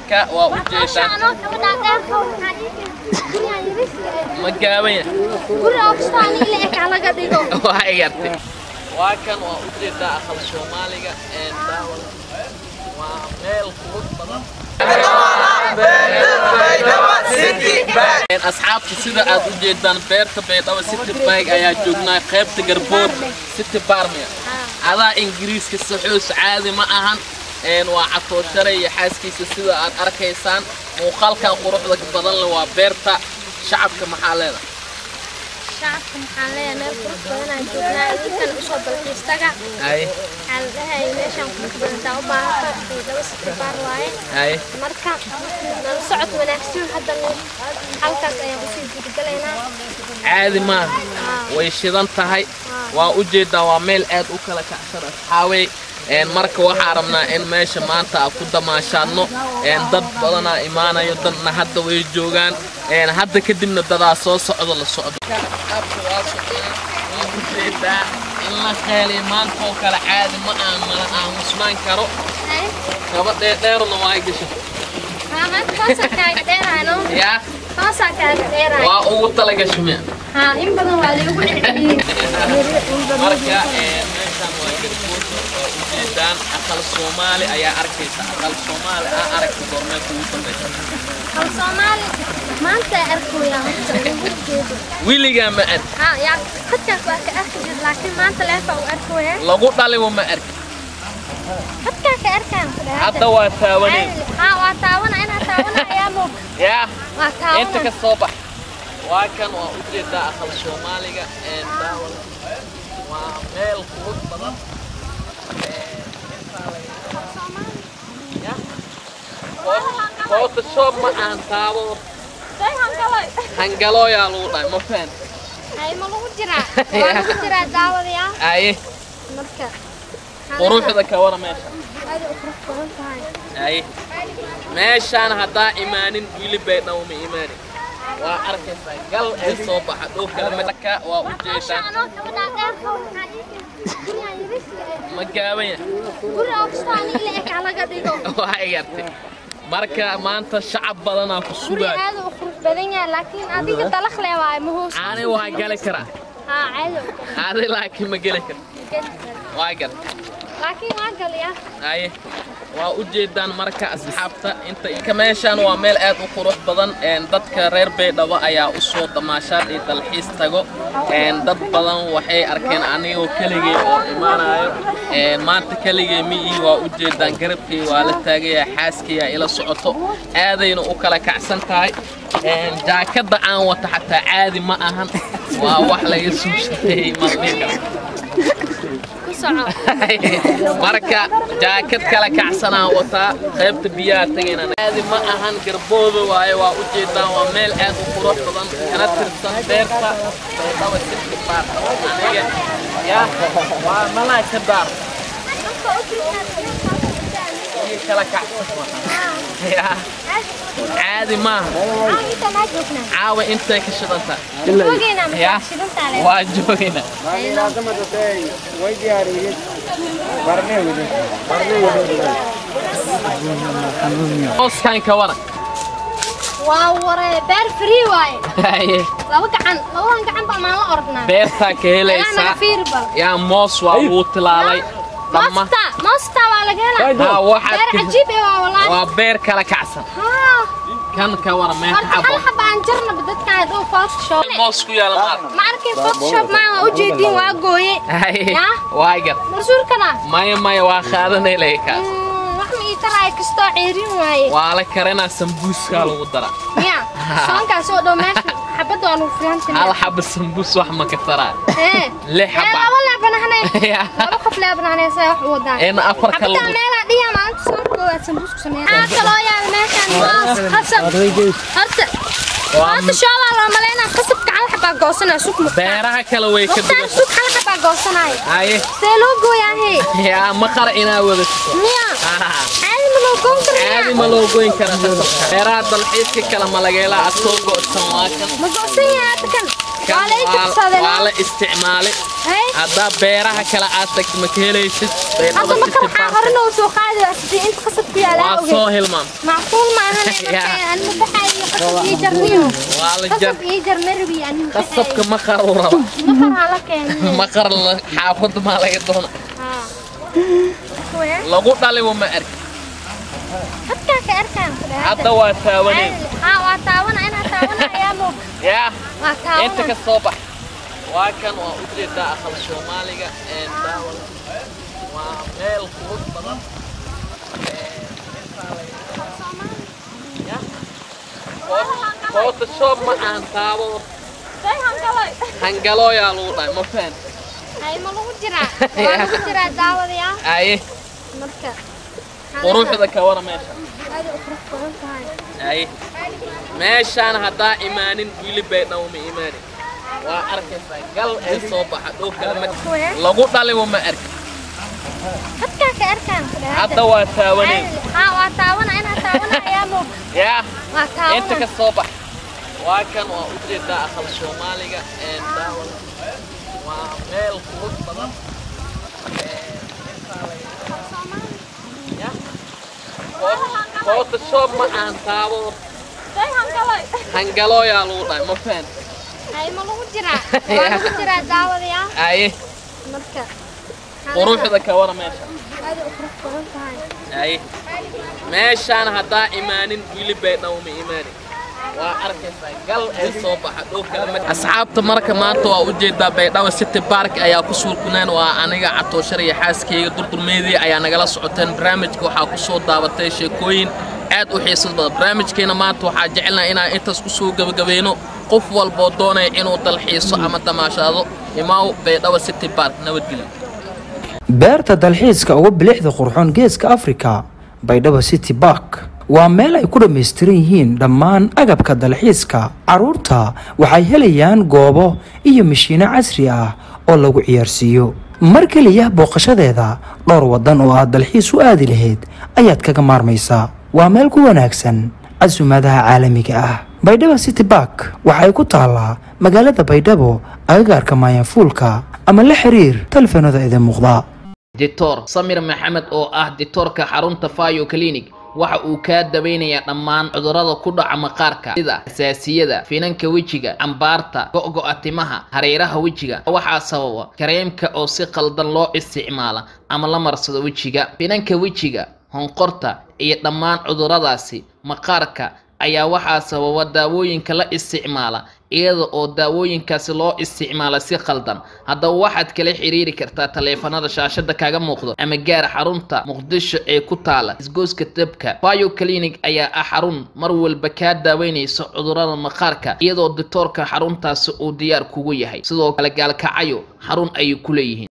marka waa u jeedaan ma gaabanya waa igartay waa kan waa u jeedaa aqal soomaaliga ee daawal waa meel qurux badan asxaabta sida aad u jeedaan beerta baydhabo city bag ayaa joognaa qaybta garbood city barmia adaa ingiriiska saxoos caadi ma ahan waa catooshare iyo xaaskiisa sida aad arkaysaan muuqaalkan quruxda badan le waa beerta shacabka maxaa leedahay shacabka maxaan leeyahay meel qurux badan aan joognaa idinkan usoo dalxiistaga haye waxaa la dhahay meeshaan qurux badantaa u baahata baydhabo city bar waaye haye marka nala socod wanaagsan hadda halkaas ayaan usii gudgalaynaa caadi maaha way shidan tahay waa u jeedaa waa meel aad u kala kacsan asxaabey marka waxaa rabnaa in meesha maanta aan ku damaashaadno dad badanaa imaanayo dadna hadda way joogaan hadda kadibna dadaa soo socdo la socdo ujeedaa in la qeeliy maanta oo kale caadi ma aan mala aamusnaan karo kaba dheerdheerna waa gasha hoosaa kaaga dheerayno yaa hoosaa kaaga dheerayo waa ugu talagasho miya haa in badan waa lagu celceliyey marka meeshaan waa garbuurka oo ujeedaan aqal soomaali ayaa arkaysa aqal soomaali aa aragta goormee kugu dambaysa hal soomaali maanta arkooyaa horta ugu jeedo wiligaa ma arki haa yaa dadkaas waa ka arki jir laakiin maanta leefa u arkooyaa lagu dhalibo ma arki dadkaa ka arkaan ku dhahay hadda waa taawaneyn haa waa taawana inaa taawana ayaa moog yaa waa inta ka taawana soo bax waa kan waa ujeedaa aqal soomaaliga ee daawal waa meel qurux badan photoshop ma aan taabo Say hangalay hangalooyaa lagu dhahay ma fahan hay ma lagu jiraa waa lagu jiraa daawadayaa aye marka quruxda ka wara meesha aad u qurux badan tahay aye meeshaan haddaa imaanin wili baydhabo ma imaanin waa arkaysaa gal ee soo baxa dhow kale marka waa u jeedaan anoo gabadhaa dheerka waxaa ma gaabanya guri oogstaani la eg laga dhigo waa igartay marka maanta shacab badanaa ku guri sugaay aad u qurux badan yahay laakiin adiga dalakh le waaye ma hoos ani waa gali karaa haa caadi adi laakiin ma geli kar waa gar laakiin waa galiya aye waa u jeedaan marka asxaabta inta ka meeshaan waa meel aad u qurux badan een dadka reer baydhabo ayaa u soo damaashaad iyo dalxiis tago een dad badan waxay arkeen anigoo keligay oo imaanayo een maanta keligay miyi waa u jeedaan garabkay waa la taagaya xaaskaya ila socoto aadayna u kala kacsan tahay een jaakada aan wata xataa caadi ma ahan waa wax laga soo shaqeeyey maldhiga ku soco marka jaakad kala kacsanaan wataa qaybta biyaha tagayna aadi ma ahan garbooda waaye waa u jeedaan waa meel aad u qurux badan kana tirsan beerta baydhaba sirki baarta aniga ya waa malaa ka daar iyo kala kacsan ya caadi maaha caawa intay ka shidantaa ya waa joogayna hooskan ka waran waa waree beer free waaye Haye, laba gacan labadan gacan baa maan la oragnaa beertaa ka helaysaa fiirbal yaa moos waa lagu tilaalay dhamma moosta moosta waa laga helaa haa waxaad beer ka cajiib eh waa walaahi waa beer kala kacsan haa kan ka waran meel horta xabo hal xaba aan jarnaba dadkaan dhow photoshop moos ku yaala maal ma arkay photoshop maa waa ujeediin waa gooye Haye, Yaa? waa gar marsuurkana maya maya waa qaadanay leykaas wax ma ii taraayo kastoo ceerin waaye waa la karinaa sambuuskaa lagu daraa miya soonkaas oo dhow meesha xabadda waa nugu hal filantina xaba sambuus wax ma ka taraa ee lix ee xaba laba leebanahnay Yaa. laba qof leebanahnay say wax u wadaan in afar ka xabaddaa lagu meelaa dhiya maalinta soonka koowaad sambuus ku sameeya maxaa kaloo yaala meeshaan moos qasab horta Waa maanta shoobaa loo malaynaa qasabka hal xabaa goosanaya suk muqtaa beeraha kale way ka muqtaan duwan suk hal xabaa goosanaya haye see loo gooyaa hee yaa maqar inaa wadato miya Ah, caadi ma loo goyn caadi karaa ma loo goyn kara qasabka beeraha dalxiiska kale malageela a soo go'san waa kan ma go'san yahay hadda kan waa kan la ii tirsaday waa la isticmaalay hay haddaa beeraha kale aad tagto ma ka helaysid hadda baydhabo marka city waxaa park horena u soo qaadi waa sidii inta qasab ku yaala waa ogeed soo hilmaam macquul ma ahan Ya. aan ma baxayo qasab ii jarniyo waa la jar qasab ii jar ma rabi aan ma qasabka baxayo maqar uu raba maqar hala keenay maqar la- xaafadda maa laga doona haa kuwee lagu dhalibo ma arki hadkaa ka arkaan ku dhahay hadda waa taawaneen haa waa taawana inaa taawana ayaa muu yaa waa inta ka taawana soo bax waa kan waa u jeedaa aqal soomaaliga een daawal waa meel qurux badan Ya. Photo- photoshop ma aan taabo day hangalay hangalooyaa lagu dhahay ma fahan hay ma lagu jiraa waa lagu jiraa daawadayaa aye marka quruxda ka wara meesha aad u qurux badan tahay aye meeshaan haddaa imaanin wili baydhabo ma imaanin waa arkaysaa gal ee soo baxa dhow kale ma kuwee lagu dhalibo ma arki hadkaa ka arkaan ku dhahay hadda waa taawaneen haa waa taawana inaa taawana ayaa muu yaa waa inta ka taawana soo bax waa kan waa u jeedaa aqal soomaaliga een daawal waa meel qurux badan Ya. Photo- photoshop ma aan taabo day hangalay hangalooyaa lagu dhahay ma fahan hay ma lagu jiraa waa lagu jiraa daawadayaa aye marka quruxda ka wara meesha aad u qurux badan tahay aye meeshaan haddaa imaanin wili baydhabo ma imaanin waa arkaysaa gal ee soo baxa dhow kale ma asxaabta marka maanta waa u jeedaa baydhabo city park ayaa ku suulkuneen waa aniga catooshar iyo xaaskeyga durdurmeedii ayaa nagala socoteen barnaamijka waxaa ku soo daabatay sheekooyin aad u xiisad badan barnaamijkeena maanta waxaa jecelnaha inaan intaas ku soo gebagabayno qof walboo doonaya inuu dalxiiso ama damaashaado imaaw baydhabo city park nabadgelyo beerta dalxiiska uga bilixda qurxoon geeska afrika baydhabo city bark waa meel ay ku dhammaystiran yihiin dhammaan agabka dalxiiska carruurta waxay helayaan goobo iyo mashiino casri ah oo lagu ciyaarsiiyo mar keliya booqashadeeda dhowr waddan oo aad dalxiis u aadi lahayd ayaad kaga maarmaysaa waa meel ku wanaagsan casumaadaha caalamiga ah baydhabo city bark waxay ku taallaa magaalada baydhabo agagaarka maayanfuulka ama la xiriir taleefanada idin muuqda dictor samir maxamed oo ah dictoorka xarunta fayo clinic waxa uu kaa daweynayaa dhammaan cudurrada ku dhaca maqaarka sida xasaasiyada finanka wejiga cambaarta go'go'a timaha hareeraha wejiga waxaa sababa kareemka oo si qaldan loo isticmaala ama la marsado wejiga finanka wejiga honqorta iyo dhammaan cudurradaasi maqaarka ayaa waxaa sababa daawooyinka la isticmaala iyada oo daawooyinkaasi loo isticmaala si qaldan haddaba waxaad kala xiriiri kartaa taleefanada shaashada kaga muuqdo ama gaar xarunta muqdisho ee ku taala isgoyska dabka bio clinic ayaa ah xarun mar walba kaa daaweynaysa cudurrada maqaarka iyadoo dictoorka xaruntaasi uu diyaar kugu yahay sidoo kale gaalkacayo xarun ayay ku leeyihiin